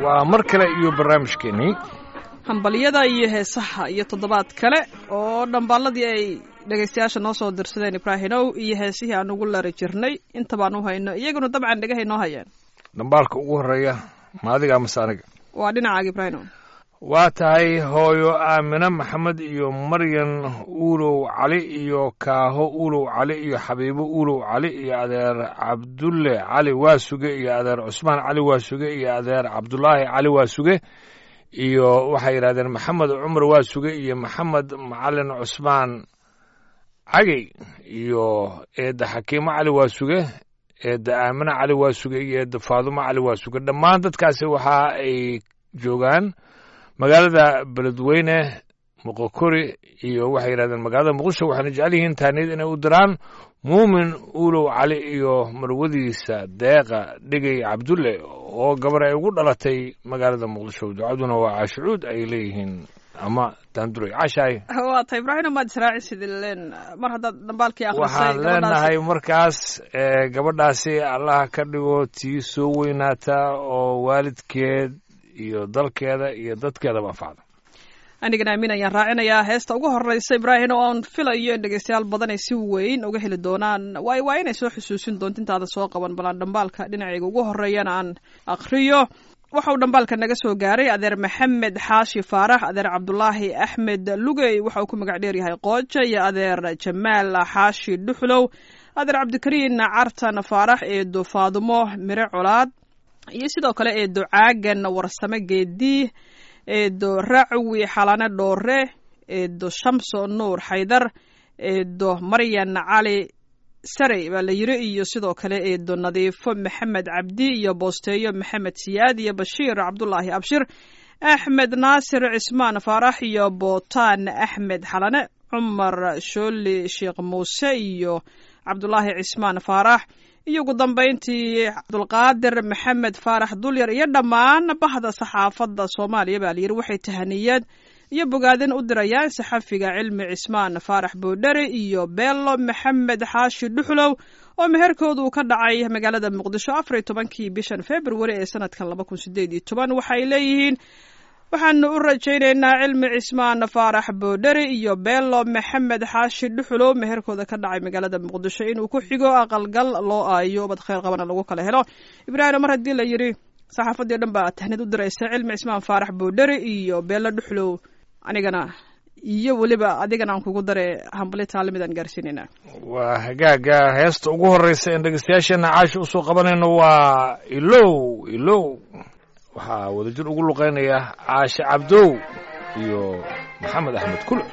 waa mar kale iyo barnaamijkeenii hambalyada iyo heesaha iyo toddobaad kale oo dhambaalladii ay dhegaystayaasha noo soo dirsadeen ibraahimow iyo heesihii aan ugu lari jirnay inta baan u hayno iyaguna dabcan dhegahay noo hayeen dhambaalka ugu horreeya ma adiga mase aniga waa dhinacaaga ibraahimow waa tahay hooyo aamine maxamed iyo maryan uulow cali iyo kaaho uulow cali iyo xabiibo uulow cali iyo adeer cabdulle cali waasuge iyo adeer cusmaan cali waasuge iyo adeer cabdulaahi cali waasuge iyo waxay yidhahdeen maxamed cumar waasuge iyo maxamed macalin cusmaan cagey iyo eedda xakiimo cali waasuge eedda aamine cali waasuge iyo eedda faadumo cali waasuge dhammaan dadkaasi waxa ay joogaan magaalada beledweyne moqokori iyo waxay yidhahdeen magaalada muqdisho waxayna jecel yihiin taaniyad inay u diraan muumin uulow cali iyo marwadiisa deeqa dhegey cabdulle oo gabar ay ugu dhalatay magaalada muqdisho ducaduna waa caashucuud ay leeyihiin ama daanduray cashaay waa ta ibraahim maad israacisid leen mar haddaad dhambaalkii akhrisay waxaan leenahay markaas gabadhaasi allaha ka dhigo tii soo weynaata oo waalidkeed iyo dalkeeda iyo dadkeedaba anfacda anigana aamin ayaan raacinayaa heesta ugu horreysa ibraahim oo aan filayo in dhegeystayaal badan ay si weyn uga heli doonaan waay waa inay soo xusuusin doonto intaada soo qaban balaan dhambaalka dhinacayga ugu horreeyana aan akhriyo waxa uu dhambaalka naga soo gaaray adeer maxamed xaashi faarax adeer cabdulaahi axmed lugey waxa uu ku magac dheeryahay qooja iyo adeer jamaal xaashi dhuxlow adeer cabdikariin cartan faarax eedo faadumo mire colaad iyo sidoo kale eedo caagan warsame geedii eedo racwi xalane dhoore eedo shamso nuur xaydar eedo maryan cali sarey baa la yiri iyo sidoo kale eedo nadiifo maxamed cabdi iyo boosteeyo maxamed siyaad iyo bashiir cabdulaahi abshir axmed naasir cismaan faarax iyo bootaan axmed xalane cumar shooli sheekh muuse iyo cabdulaahi cismaan faarax iyo ugu dambayntii cabdulqaadir maxamed faarax dulyar iyo dhammaan bahda saxaafadda soomaaliya baa layidhi waxay tahaniyad iyo bogaadin u dirayaan saxafiga cilmi cismaan faarax boodhere iyo beelo maxamed xaashi dhuxlow oo meherkoodu ka dhacay magaalada muqdisho afar iyo tobankii bishan februari ee sanadkan laba kun sideed iyo toban waxay leeyihiin waxaanu u rajaynaynaa cilmi cismaan faarax boodhere iyo beelo maxamed xaashi dhuxulow meherkooda ka dhacay magaalada muqdisho inuu ku xigo aqalgal loo aayo bad kheyr qabana lagu kala helo ibraahim mar haddii la yidhi saxaafadii o dhan baa tahnid u diraysa cilmi cismaan faarax boodhere iyo beelo dhuxulow anigana iyo weliba adigana aan kugu dare hambali taalimidaan gaarsiinayna waa hagaaga heesta ugu horreysa en dhegeystayaasheena caashi usoo qabanayno waa ilow ilow waxaa wadajir ugu luqaynaya caashe cabdow iyo maxamed axmed kule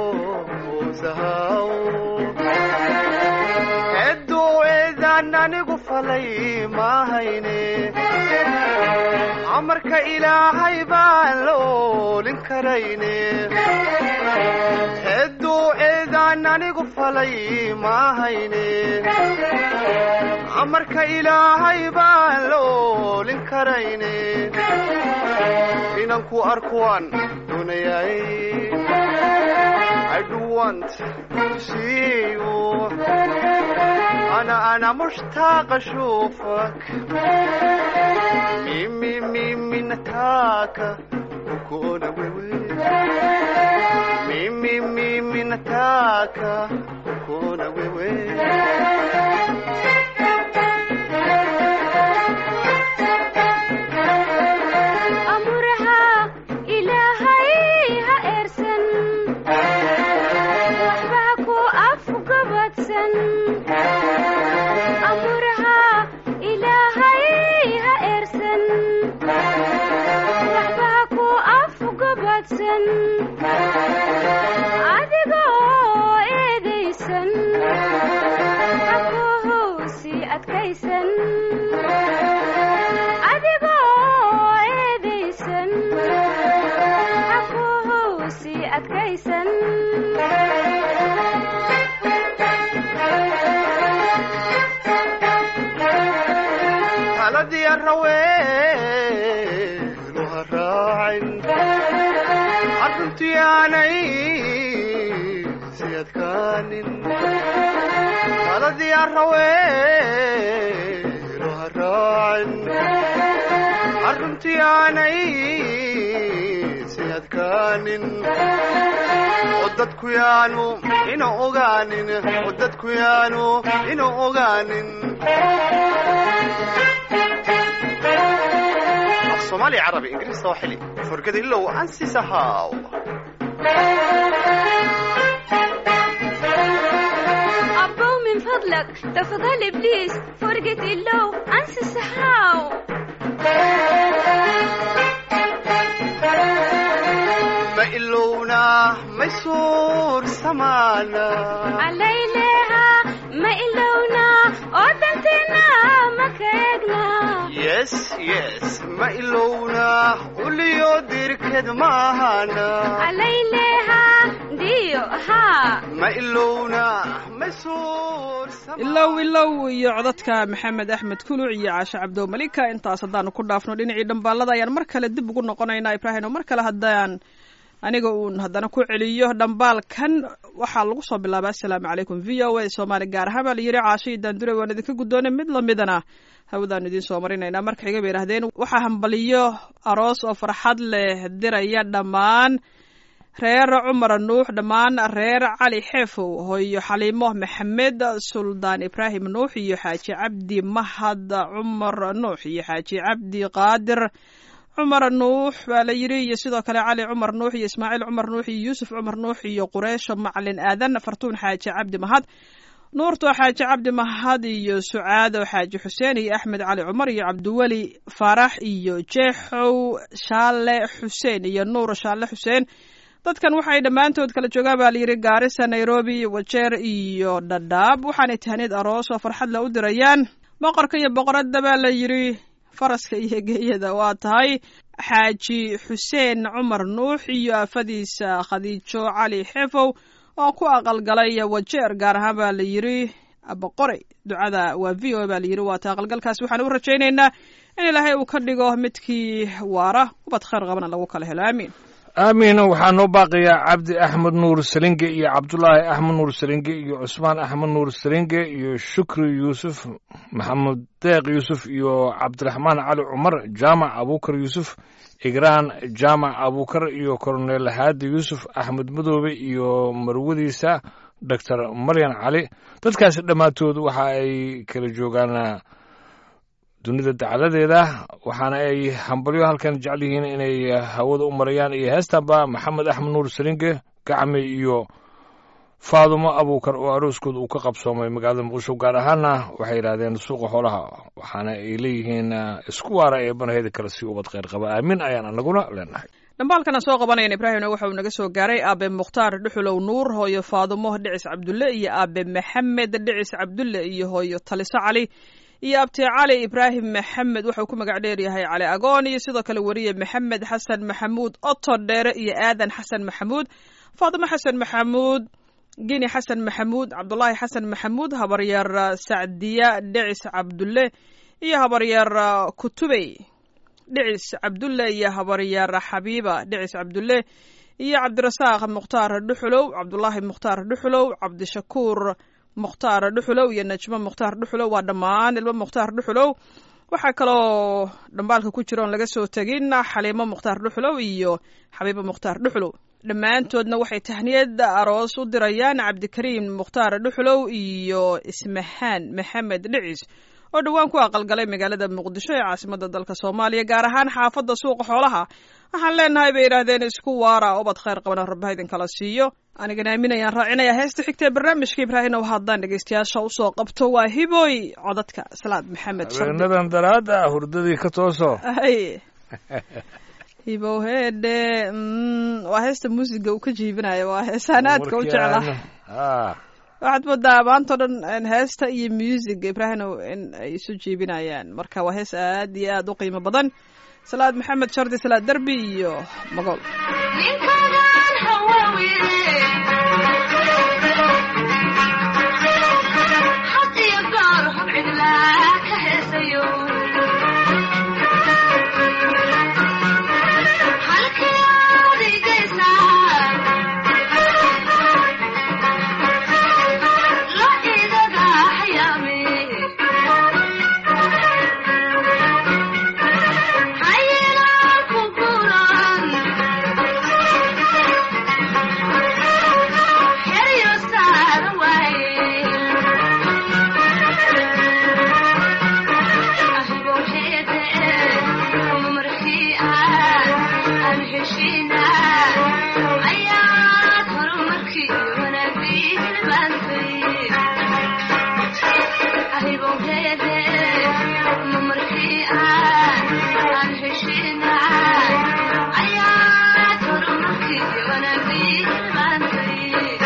anigu falay maahayne amarka ilaahay baan la oolin karayne hedduu eedaan anigu falay maahayne amarka ilaahay baan la oolin karayne inanku arkuwaan doonayay I do want to see you أنا أنا مشتاق أشوفك ميمي ميمي نتاكا وكونا ويوي ميمي ميمي نتاكا وكونا ويوي amurha ilaahay ha eersan waxba ku afgabadsan amurha ilaahay ha eersan waxba ku afgabadsan adigoo eedaysan xakuhusi adkaysan adigoo eedaysan xakuhusi adkaysan taladii araweenu ha raacin arruntii aanay si adkaanin taladii araweenu ha raacin arruntii aanay si adkaanin oo dadku yaanu ina ogaanin oo dadku yaanu ina ogaanin صومالي عربي انجليزي سواحلي فرقد لو انسي سهاو أبو من فضلك تفضل إبليس فرقة اللو أنسى السحاو ما إلونا ما يسور سمانا عليلها ما إلونا أودنتنا ما كيقنا يس يس ما إلونا وليو ديركد ماهانا عليلها ديو ها ما إلونا ما يسور سمانا ilow ilow iyo codadka maxamed axmed kuluc iyo caashe cabdo malika intaas haddaanu ku dhaafno dhinacii dhambaalada ayaan mar kale dib ugu noqonaynaa ibraahim oo mar kale haddaan aniga uun haddana ku celiyo dhambaalkan waxaa lagu soo bilaaba assalaamu calaykum v o a soomaali gaar ahaan baa la yidhi caashe iyo daandure waan idinka guddoonay mid lamidana hawadaanu idiin soo marinaynaa marka xiga bay yidhahdeen waxaa hambaliyo aroos oo farxad leh diraya dhammaan reer cumar nuux dhammaan reer cali xeefow hooyo xaliimo maxamed suldaan ibraahim nuux iyo xaaji cabdi mahad cumar nuux iyo xaaji cabdi qaadir cumar nuux baa la yidhi iyo sidoo kale cali cumar nuux iyo ismaaciil cumar nuux iyo yuusuf cumar nuux iyo qureysho macalin aadan fartuun xaaji cabdi mahad nuurto xaaji cabdi mahad iyo sucaado xaaji xuseen iyo axmed cali cumar iyo cabdiweli faarax iyo jeexow shaale xuseen iyo nuur shaale xuseen dadkan waxay dhammaantood kala joogaan baa layidhi gaarisa nairobi wajeer iyo dhadhaab waxaanay tahneed aroos oo farxad la u dirayaan boqorka iyo boqoradda baa la yidhi faraska iyo geeyada waa tahay xaaji xuseen cumar nuux iyo afadiisa khadiijo cali xefow oo ku aqalgalay wajeer gaar ahaan baa la yidhi boqoray ducada waa v o baa la yidhi waata aqalgalkaas waxaan u rajaynaynaa in ilaahay uu ka dhigo midkii waara ubad khayr qabana lagu kala helo aamiin aamiin waxaa noo baaqayaa cabdi axmed nuur salinge iyo cabdulaahi axmed nuur salinge iyo cusmaan axmed nuur salinge iyo shukri yuusuf maxamed deeq yuusuf iyo cabdiraxmaan cali cumar jaamac abuukar yuusuf igraan jaamac abuukar iyo korneel haadi yuusuf axmed madoobe iyo marwadiisa doctor maryan cali dadkaasi dhammaantood waxa ay kala joogaan dunida dacaladeeda waxaana ay hambalyo halkan jecel yihiin inay hawada u marayaan iyo heestanba maxamed axmed nuur salinge gacme iyo faadumo abuukar oo arooskooda uu ka qabsoomay magaalada muqdisho gaar ahaana waxay yidhahdeen suuqa xoolaha waxaana ay leeyihiin isku waara ee banaheda kale si ubad kheyr qaba aamin ayaan anaguna leenahay dhambaalkana soo qabanayan ibraahimna waxa uu naga soo gaaray aabe mukhtaar dhuxulow nuur hooyo faadumo dhicis cabdulle iyo aabe maxamed dhicis cabdulle iyo hooyo taliso cali iyo abti cali ibraahim maxamed wuxuu ku magac dheeryahay cali agoon iyo sidoo kale weriye maxamed xasan maxamuud oto dheere iyo aadan xasan maxamuud faatimo xasan maxamuud gini xasan maxamuud cabdulaahi xasan maxamuud habaryar sacdiya dhicis cabdulle iyo habaryar kutubey dhicis cabdulle iyo habaryar xabiiba dhicis cabdulle iyo cabdirasaaq mukhtaar dhuxulow cabdulaahi mukhtaar dhuxulow cabdishakuur mukhtaar dhuxulow iyo najmo mukhtaar dhuxulow waa dhammaan ilmo mukhtaar dhuxulow waxaa kaloo dhambaalka ku jira oon laga soo tegin xaliimo mukhtaar dhuxulow iyo xabiibo mukhtaar dhuxulow dhammaantoodna waxay tahniyad aroos u dirayaan cabdikariim mukhtaar dhuxulow iyo ismahaan maxamed dhicis oo dhowaan ku aqalgalay magaalada muqdisho ee caasimada dalka soomaaliya gaar ahaan xaafadda suuqa xoolaha waxaan leenahay bay yidhaahdeen isku waara obad khayr qabana rabbaha idinkala siiyo anigana aaminayaan raacinaya heesta xigta ee barnaamijka ibraahim ow haddaan dhegeystayaasha usoo qabto waa hiboy codadka salaad maxamed habeenadan daraada hurdadii ka tooso ay hibow heedhe waa heesta muusiga uu ka jiibinayo waa heesaan aadka u jecla waxaad moodaa maantao dhan heesta iyo music ibraahimow in ay isu jiibinayaan marka waa hees aad iyo aad u qiimo badan salaad maxamed shardi salaad derbi iyo magool ninkadan hawaawiye had iyo goor hub cidlaa ka heesayo halkii aad igaysaa la idaga hayaame hayinaan ku guran xeryo saara waaye ahibow heede markii aan aan heshiina ayaad horumarkii wanaagii hilbaantay ahibow heede markii aan aan heshiina ayaad horumarkii wanaagii hilbaantay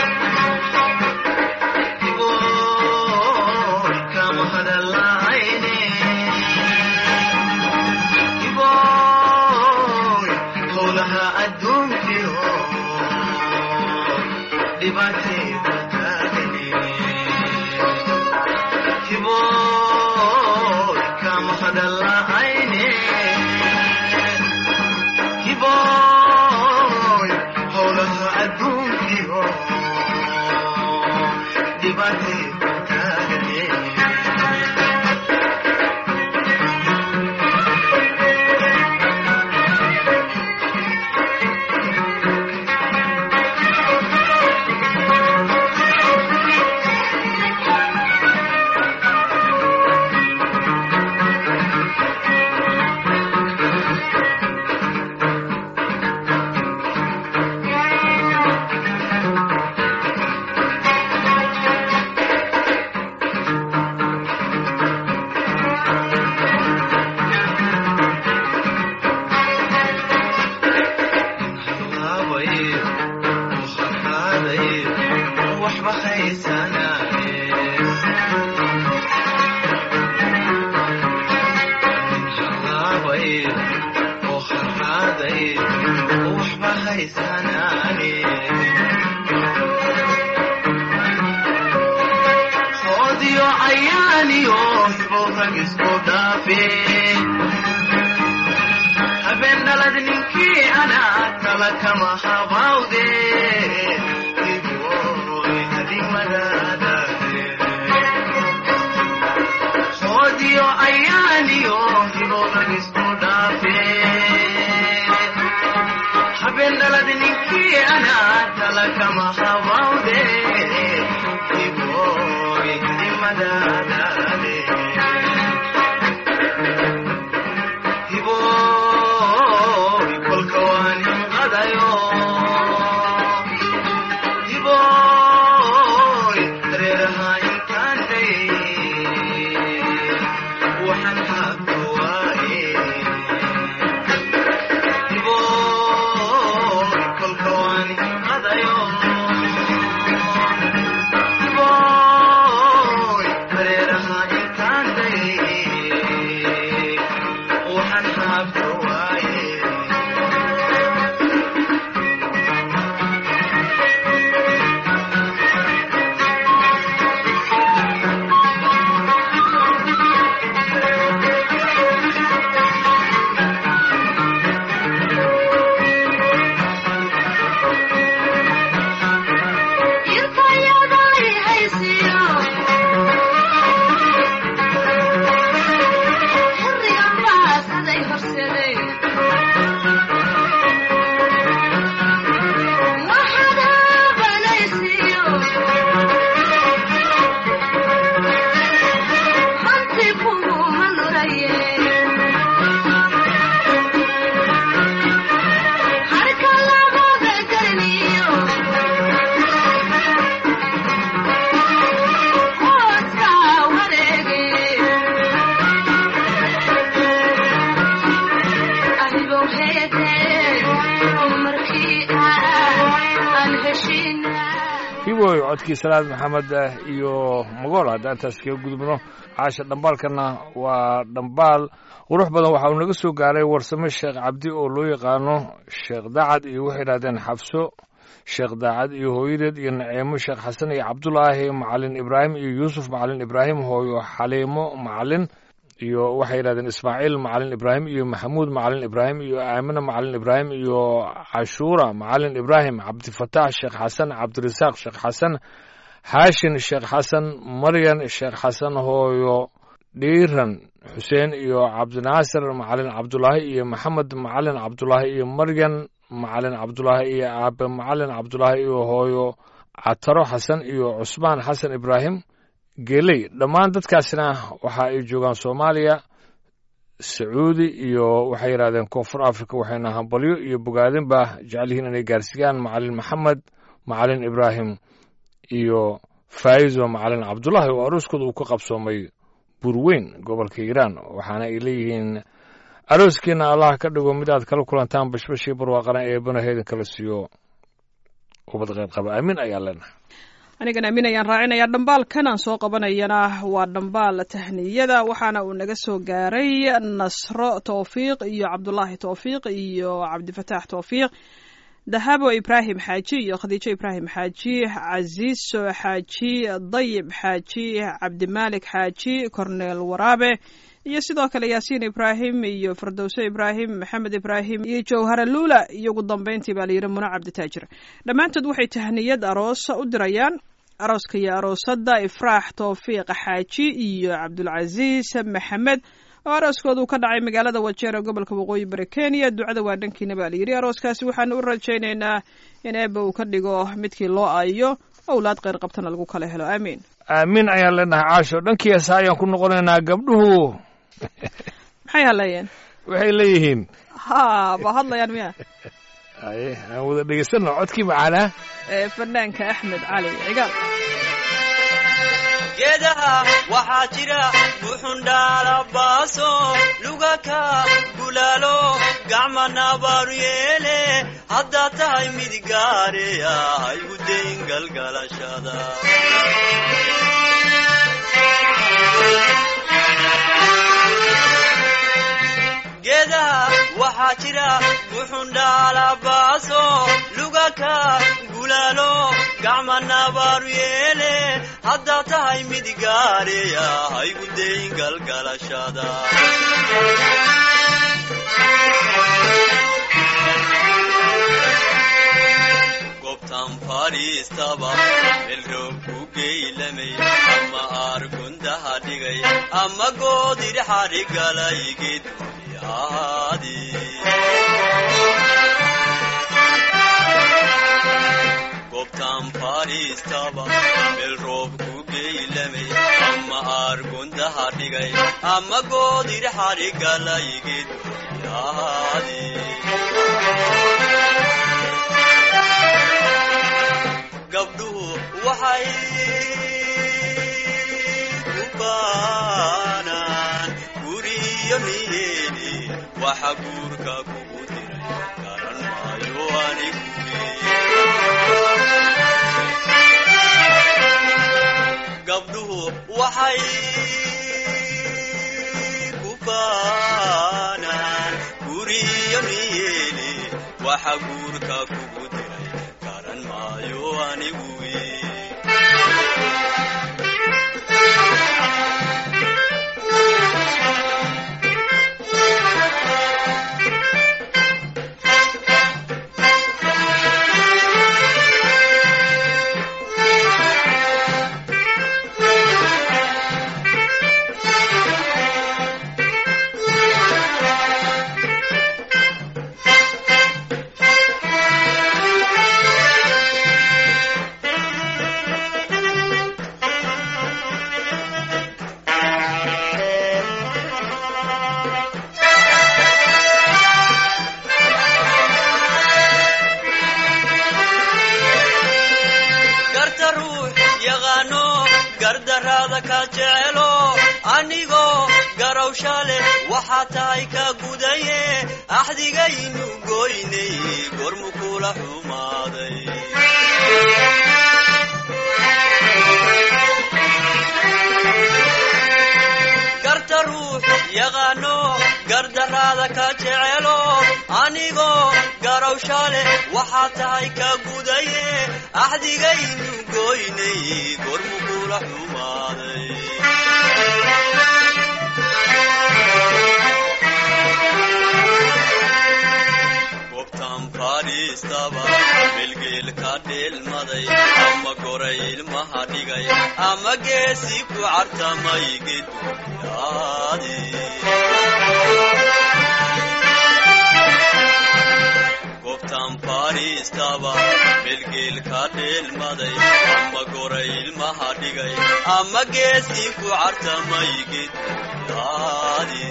habeen dhalad ninkii anaa kala kama habawde hoodiyo ayaaniyo hibownagisku dhaafe habeen dhalad ninkii anaa kala kama habawde hiboy hadimadadade hiboy kolka waan hinqadayo hiboy reeraha intaan day waxaan habka waaye hiboy kolka waan hinqadayo hiboy reeraha intaan day waxaad haabanaysiyo hanti kuguma nuraye harka labada garniyo hooska wareege adigow heete markii aan heshiina hiboy codkii salaad maxamed ah iyo magool haddaan taas kaga gudubno caasha dhambaalkana waa dhambaal qurux badan waxa uu naga soo gaaray warsame sheekh cabdi oo loo yaqaano sheekh dacad iyo waxay yidhahdeen xabso sheekh daacad iyo hooyadeed iyo naceemo sheekh xasan iyo cabdulaahi macalin ibraahim iyo yuusuf macalin ibraahim hooyo xaliimo macalin iyo waxay yidhahdeen ismaaciil macalin ibraahim iyo maxamuud macalin ibraahim iyo aamina macalin ibraahim iyo cashuura macalin ibraahim cabdifataax sheekh xasan cabdirasaaq sheekh xasan haashin sheekh xasan maryan sheekh xasan hooyo dhiiran xuseen iyo cabdinaasir macalin cabdulaahi iyo maxamed macalin cabdulaahi iyo maryan macalin cabdulaahi iyo aabe macalin cabdulaahi iyo hooyo cataro xasan iyo cusmaan xasan ibraahim geeley dhammaan dadkaasna waxa ay joogaan soomaaliya sacuudi iyo waxay yidhahdeen koonfur africa waxayna hambalyo iyo bogaadinba jecel yihiin inay gaarsiiyaan macalin maxamed macalin ibraahim iyo faa'izo macalin cabdulaahi oo arooskooda uu ka qabsoomay burweyn gobolka hiiraan waxaana ay leeyihiin arooskiina allah ka dhigo mid aad kala kulantaan bashbashii barwaaqana eebana heedin kala siiyo ubad qayb qaba aamin ayaa leenahay anigan aamin ayaan raacinayaa dhambaalkan aan soo qabanayana waa dhambaal tahniyada waxaana uu naga soo gaaray nasro towfiiq iyo cabdulaahi towfiiq iyo cabdifataax towfiiq dahabo ibraahim xaaji iyo khadiijo ibraahim xaaji casiiso xaaji dayib xaaji cabdimaalik xaaji korneel waraabe iyo sidoo kale yaasiin ibraahim iyo firdowse ibraahim maxamed ibraahim iyo jawhara luula iyo ugu dambeyntii baa layidhi muno cabditaajir dhammaantood waxay tahniyad aroos u dirayaan arooska iyo aroosadda ifraax towfiiq xaaji iyo cabdulcasiis maxamed oo arooskooda uu ka dhacay magaalada wajeer ee gobolka waqooyi bari kenya ducada waa dhankiina baa layidhi arooskaasi waxaanu u rajaynaynaa in eebba uu ka dhigo midkii loo aayo owlaad kheyr qabtana lagu kala helo aamiin aamin ayaan leenahay caasho dhankii heesa ayaan ku noqonaynaa gabdhuhu maxay hadlayeen waxay leeyihiin ha ba hadlayaan miya aye aan wada dhegeysanno codkii macaanaa ee fanaanka axmed cali cigaal geedaha waxaa jira buxundhaalabaaso lugaka gulaalo gacmana baaru yeele haddaad tahay mid gaareya haygu dayn galgalashada geedaha waxaa jira buxundhaalabaaso lugaka gulaalo gacmana baaru yeele haddaad tahay mid gaareya haygu dayn galgalashada gobtan fadhiistaba melroob ku geylamay ama aargundaha dhigay ama goodir xadhigalay geeduni ahaadi gobtan fadhiistaba meel roob ku geylamay ama aargundaha dhigay ama goodir xadhigalay geeduni ahaadi gabdhuhu waxay ku baanaan guriyo niyeeni waxa guurka kugu diray garan maayo anigu gabdhuhu waxay ku baanaan guriyo niyeeni waxa guurka kugu diray garan maayo anigu gardaraada ka jecelo anigoo garowsha leh waxaa tahay ka gudaye axdigaynu goynay gormu kula xumaaday garta ruux yaqaano gardaraada ka jecelo anigoo garowsha leh waxaa tahay ka gudaye axdigaynu goynay gormu kula xumaaday gobtan fadhiistaba melgeel ka dheelmaday ama goray ilmaha dhigay ama geesi ku cartamay geduyaadi gobtan fadhiistaba melgeel ka dheelmaday ama goray ilmaha dhigay ama geesi ku cartamay geduyaadi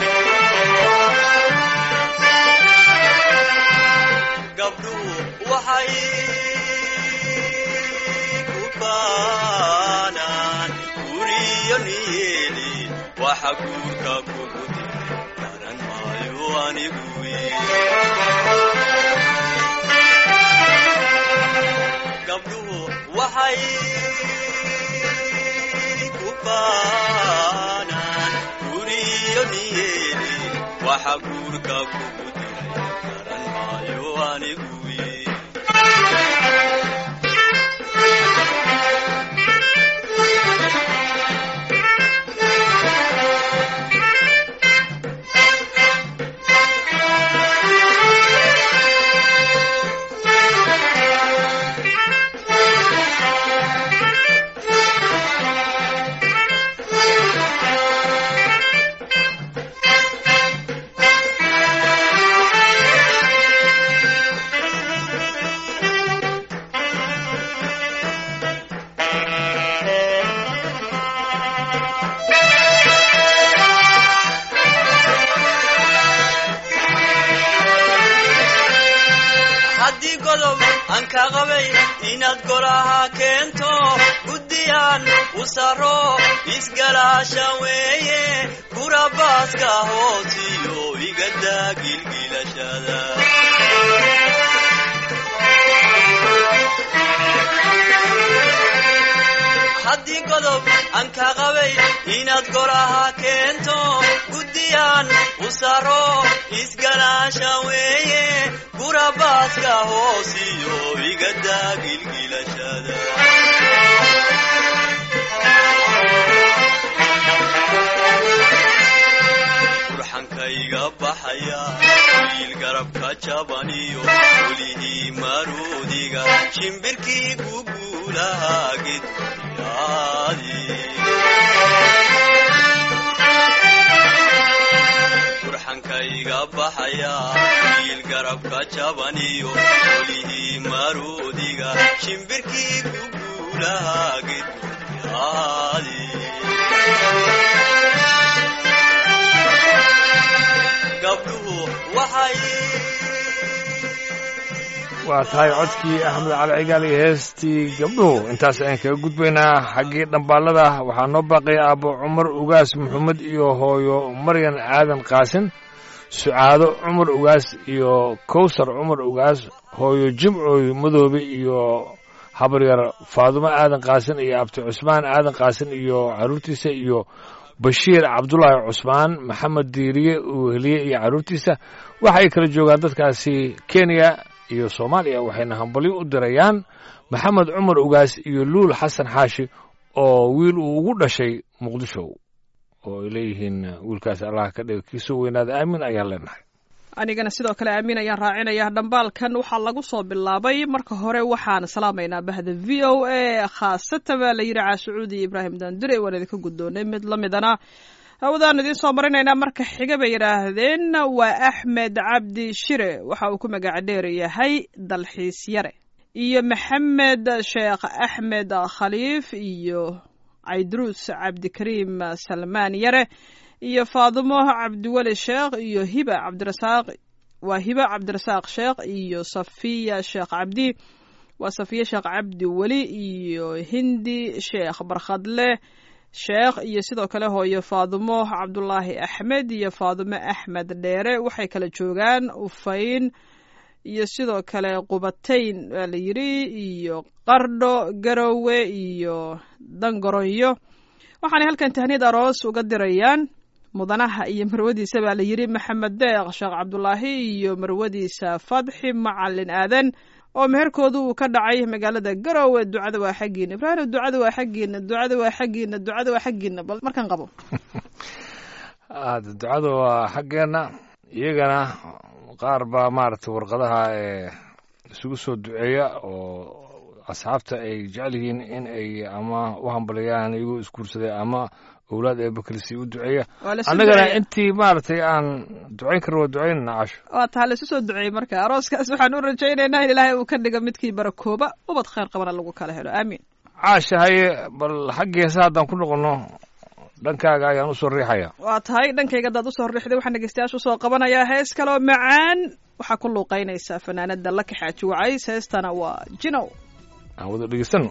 gabdhuhu waxay ku baanaan guriyo niyeeli waxa guurka kugu diray garan maayo anigu gabdhuhu waxay ku baanaan guriyo niyeeli waxa guurka kugu diray garan maayo anigu haddii godob aan ka qabay inaad golaha keento guddiyaan u saro isgalaasha weeye gurabaaska hoosiyo igadaa gilgilashada haddii godob aan ka qabay inaad golaha keento guddiyaan u saro isgalaasha weeye gurabaaska hoosiyo igadaa gilgilashada burxankayga baxaya wiil garabka jabaniyo welihii maruudiga shimbirkii guguulaha gedyaadi burxankayga baxaya wiil garabka jabaniyo welihii maruudiga shimbirkii guguulaha gedyaadi gabdhuhu waxay waa tahay codkii axmed cali cigaal iyo heestii gabdhuhu intaas ayaan kaga gudbaynaa xaggii dhambaalada waxaa noo baaqaya aabbo cumar ugaas maxamed iyo hooyo maryan aadan qaasin sucaado cumar ugaas iyo kowsar cumar ugaas hooyo jimcooy madoobe iyo habaryar faadumo aadan qaasin iyo abti cusmaan aadan qaasin iyo carruurtiisa iyo bashiir cabdulaahi cusmaan maxamed diiriye uweheliye iyo carruurtiisa waxa ay kala joogaan dadkaasi kenya iyo soomaaliya waxayna hambalyo u dirayaan maxamed cumar ugaas iyo luul xasan xaashi oo wiil uu ugu dhashay muqdisho oo ay leeyihiin wiilkaas allah ka dhiga kiisoo weynaada aamin ayaan leenahay anigana sidoo kale aamin ayaan raacinaya dhambaalkan waxaa lagu soo bilaabay marka hore waxaan salaamaynaa bahda v o a khaasatan baa la yidhi caasucuudi ibraahim daandure waan idinka guddoonay mid la midana hawadaanu idiin soo marinaynaa marka xiga bay yidhaahdeen waa axmed cabdi shire waxa uu ku magaca dheer yahay dalxiis yare iyo maxamed sheekh axmed khaliif iyo caydruus cabdikariim salmaan yare iyo faadimo cabdiweli sheekh iyo hiba cabdirasaaq waa hiba cabdirasaaq sheekh iyo safiya sheekh cabdi waa safiye sheekh cabdi weli iyo hindi sheekh barkhadle sheekh iyo sidoo kale hooyo faadumo cabdulaahi axmed iyo faadumo axmed dheere waxay kala joogaan ufayn iyo sidoo kale qubatayn waa la yidhi iyo qardho garowe iyo dangaronyo waxaanay halkan tahniyad aroos uga dirayaan mudanaha iyo marwadiisa baa la yidhi maxamed deeq sheekh cabdulaahi iyo marwadiisa fadxi macalin aadan oo meherkoodu uu ka dhacay magaalada garowe ducada waa xaggiina ibraahim ducada waa xaggiina ducada waa xaggiina ducada waa xaggiina bal markan qabo aada ducada waa xaggeenna iyagana qaar baa maaragtay warqadaha ee isugu soo duceeya oo asxaabta ay jecel yihiin in ay ama u hambaliyaan iyagoo isguursaday ama owlaad ee bakelisi u duceeya waa lasu annagana duceeyey. intii maaragtay aan ducayn karno waa ducaynana casho waa taha laisu soo duceeyey marka arooskaas waxaan u rajaynaynaa in ilaahay uu ka dhigo midkii barakooba ubad khayr qabana lagu kala helo aamiin caasha haye bal xaggii heesa haddaan ku noqonno dhankaaga ayaan usoo riixaya waa tahay dhankayga haddaad usoo riixday waxaan dhegeystayaasha usoo qabanayaa hees kaloo macaan waxaa ku luuqeynaysaa fanaanada laka xaaji wacays heestana waa jinow aan wada dhegeysano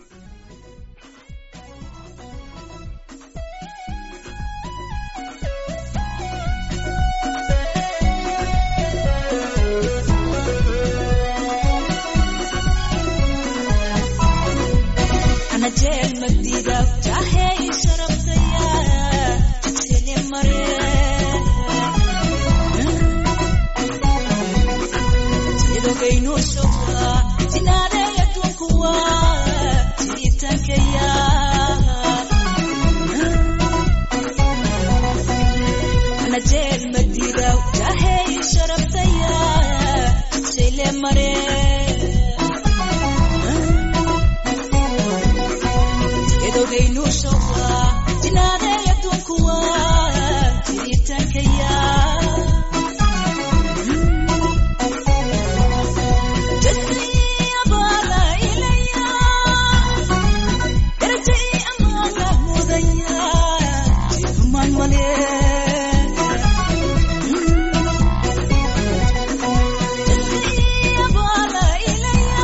أنا جيل مديدة جاهي شربتيا تكسلي مريم سيدو كينو شوكا تنادي يتوكوا تيتنكيا أنا جيل مديدة جاهي شربتيا تكسلي مريم edogaynu showa jinaadeya dunkuwa jiritankaya jasiyabala ilaya darajay amaana mudaya jifuman male jasiyabala ilaya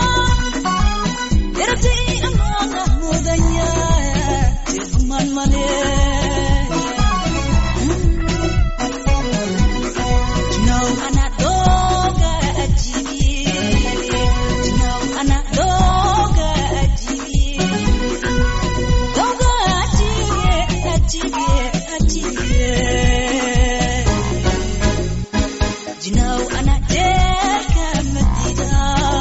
darajay amaana mudaya jifuman male Jinaw ana doga ajibi Jinaw ana doga ajibi Doga ajibi ajibi ajibi Jinaw ana deka madida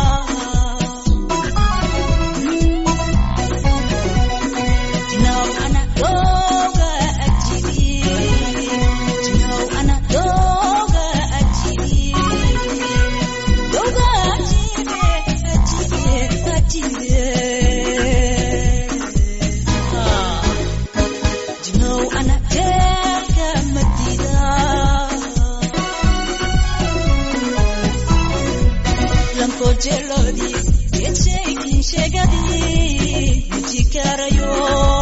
Jinaw ana doga ajibi Jinaw ana doga ajibi Doga ajibi ajibi ajibi Ah Jinaw ana deka madida Lanko jelodi Yecheki shegadi Mujikarayo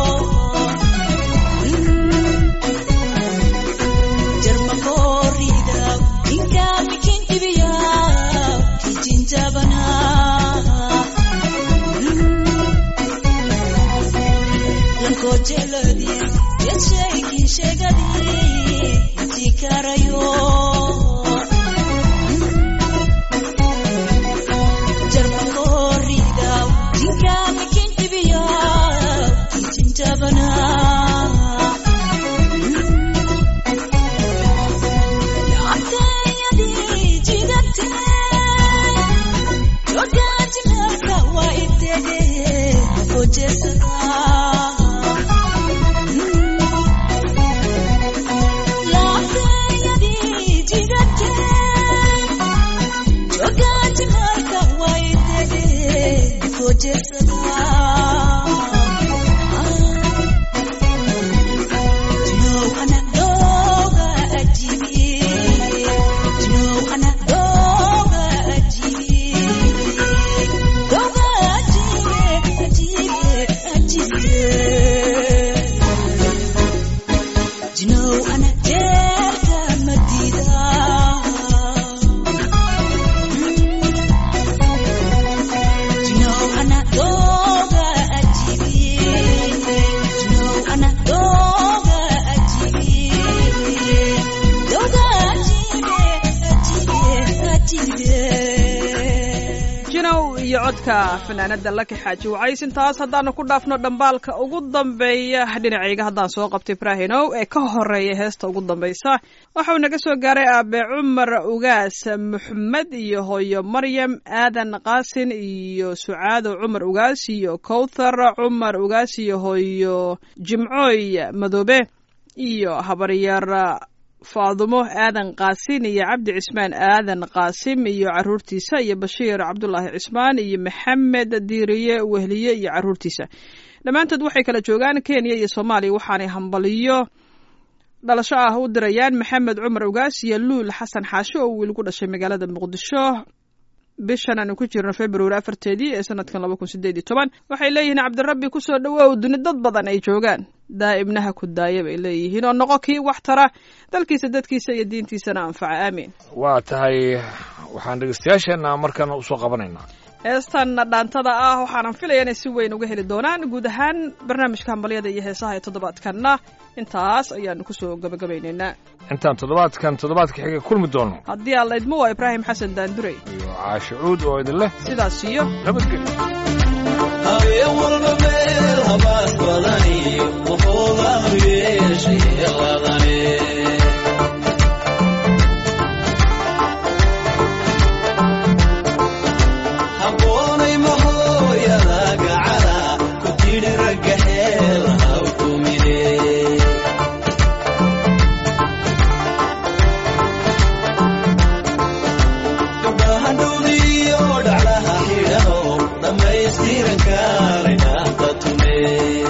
Jarmakorida Inka mikin ibiya Kijinjabana Lanko jelodi Yecheki shegadi Mujikarayo jarmakorida jinka mikin ibiya kijinjabana laabtayadi jidate jogajinaka wa itege kojesada laabtayadi jidate Jogaji marka waitege kojesada Jino ana doga ajibi Jino ana doga ajibi Doga ajibi ajibi ajibi Jino ana jeka madida iyo codka fanaanada laki xaaji wacays intaas haddaanu ku dhaafno dhambaalka ugu dambeeya dhinacayga haddaan soo qabto ibraahinow ee ka horeeya heesta ugu dambaysa waxau naga soo gaaray aabe cumar ugaas muxmed iyo hooyo maryam aadan qaasin iyo sucaado cumar ugaas iyo kowthar cumar ugaas iyo hooyo jimcooy madoobe iyo habaryar faadumo aadan qaasin iyo cabdi cismaan aadan qaasim iyo caruurtiisa iyo bashiir cabdulaahi cismaan iyo maxamed diiriye wehliye iyo caruurtiisa dhammaantood waxay kala joogaan kenya iyo soomaaliya waxaanay hambaliyo dhalasho ah u dirayaan maxamed cumar ugaas iyo luul xasan xaashi oo wiil ku dhashay magaalada muqdisho bishan aanu ku jirno februari afarteedii ee sanadkan laba kun sideed iyo toban waxay leeyihiin cabdirabbi kusoo dhawow duni dad badan ay joogaan daa'ibnaha ku daaya bay leeyihiin oo noqo kii wax tara dalkiisa dadkiisa iyo diintiisana anfaca aamiin waa tahay waxaan dhegeystayaasheenna markana usoo qabanaynaa heestan dhaantada ah waxaanan filaya inay si weyn uga heli doonaan guud ahaan barnaamijka hambalyada iyo heesaha ee toddobaadkanna intaas ayaanu kusoo gabagabaynaynaa intaan toddobaadkan toddobaadka xiga kulmi doono haddii aan laydmo waa ibraahim xasan daanduray iyo caashicuud oo idin leh sidaas iyo nabadgelyo habeen walba meel habaas badaniyo wuxuuga yeeshay ladane habboonay mahooyada gacala ku tidhi ragga xeel haw tumine gabdhaha dhowdiyo dhaclaha xidhano dhammaystiran kaalaynaaqda tume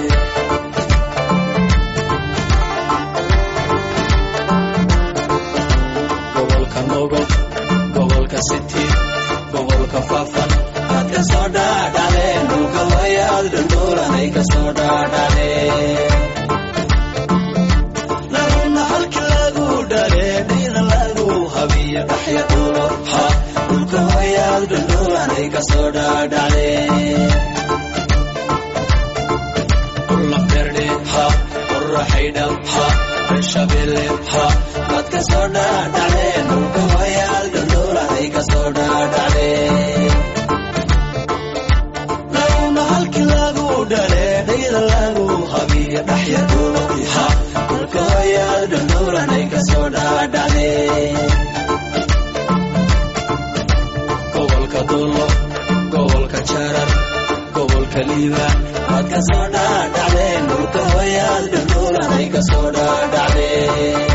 gobolka nogob gobolka city gobolka faafan aad ka soo dhaadhaleen dhulka wayaad dhundhuuranay ka soo dhaadhaleen naruna halki lagu dhaleedhina lagu habiyo dhaxya dhulo ha dhulka wayaad dhundhuuranay ka soo dhaadhaleen urlafdherdhe ha urraxaydhab ha reshabele ha aad ka soo dhaadhaleen dhulka wayaad dhundhuuranay ka soo dhaadhaleen naruna halki lagu dhaleedhayda lagu habiyo dhaxya dhulo ha dhulka wayaad dhundhuuranay ka soo dhaadhaleen gobolka dulo gobolka jarar gobolka liibaan waad ka soo dhaadhacdeen dhulka wayaad dhundhuuranay ka soo dhaadhacdeen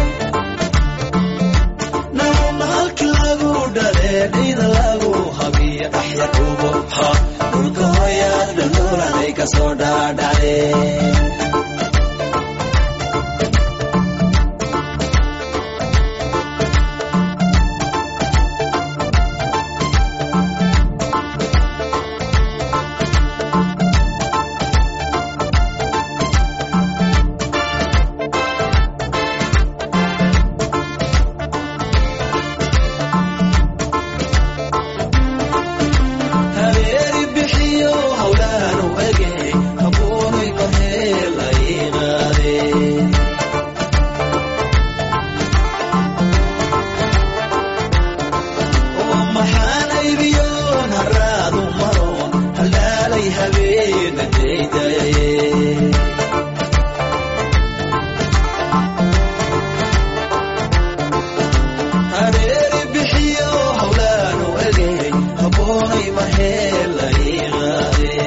naruna halki lagu dhaleedhayda lagu habiyo dhaxya dhubo ha dhulka wayaad dhundhuuranay ka soo dhaadhacdeen habeeri bixiyo hawlaanu ege habuunay qaheelaynaade oo maxaanaybiyoon haraadu maroon haldhaalay habeenadaydaye hareeri bixiyo hawlaanu egey haboonay maheelayqaade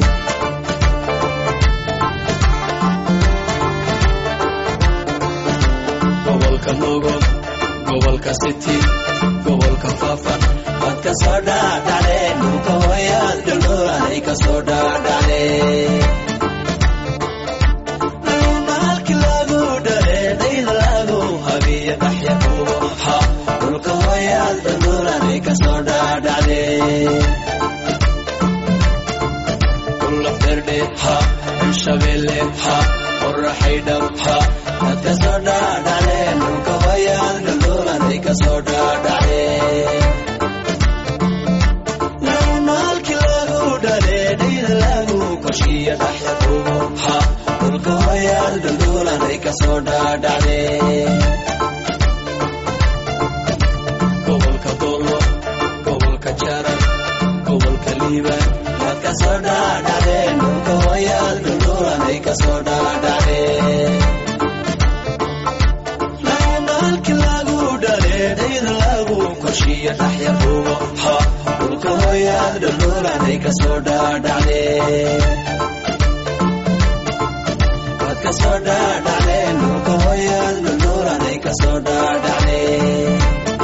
gobolka nogob gobolka city gobolka faafan waad ka soo dhaadhacdeen dhulka wayaad dhundhuuranay ka soo dhaadhacdeen naruna halki lagu dhaleedhayda lagu habiyo dhaxya dhubo ha dhulka wayaad dhundhuuranay ka soo dhaadhacdeen ulafdherdhe ha shabele ha qorraxaydhab ha aad ka soo dhaadhacdeen dhulka wayaad dhundhuuranay ka soo dhaadhacdeen naruna halki lagu dhaleedhayda lagu koshiyo dhaxya dhubo ha dhulka wayaad dhundhuuranay ka soo dhaadhacdeen gobolka dolo gobolka jarar gobolka liiban waad ka soo dhaadhacdeen dhulka hooyaad dhundhuuranay ka soo dhaadhacdeen maalki lagu dhaleedhayda lagu korshiyo dhaxya rugo ha dhulka hooyaad dhundhuuranay ka soo dhaadhacdeen waad ka soo dhaadhacdeen dhulka hooyaad dhundhuuranay ka soo dhaadhacdeen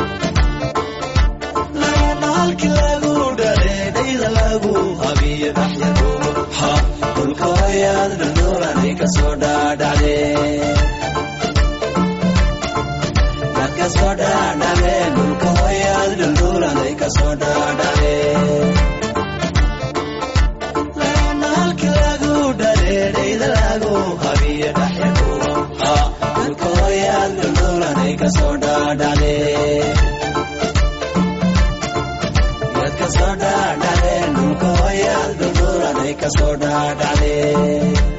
maalki lagu dhaleedhayda lagu habiyo dhaxya rugo ha dhulka hooyaad dhundhuuranay ka soo dhaadhacdeen waad ka soo dhaadhacdeen dhulka hooyaad dhundhuuranay ka soo dhaadhacdeen maalki lagu dhaleedhayda lagu habiyo dhaxya rugo ha dhulka hooyaad dhundhuuranay ka soo dhaadhacdeen yaad ka soo dhaadhacdeen dhulka hooyaad dhundhuuranay ka soo dhaadhacdeen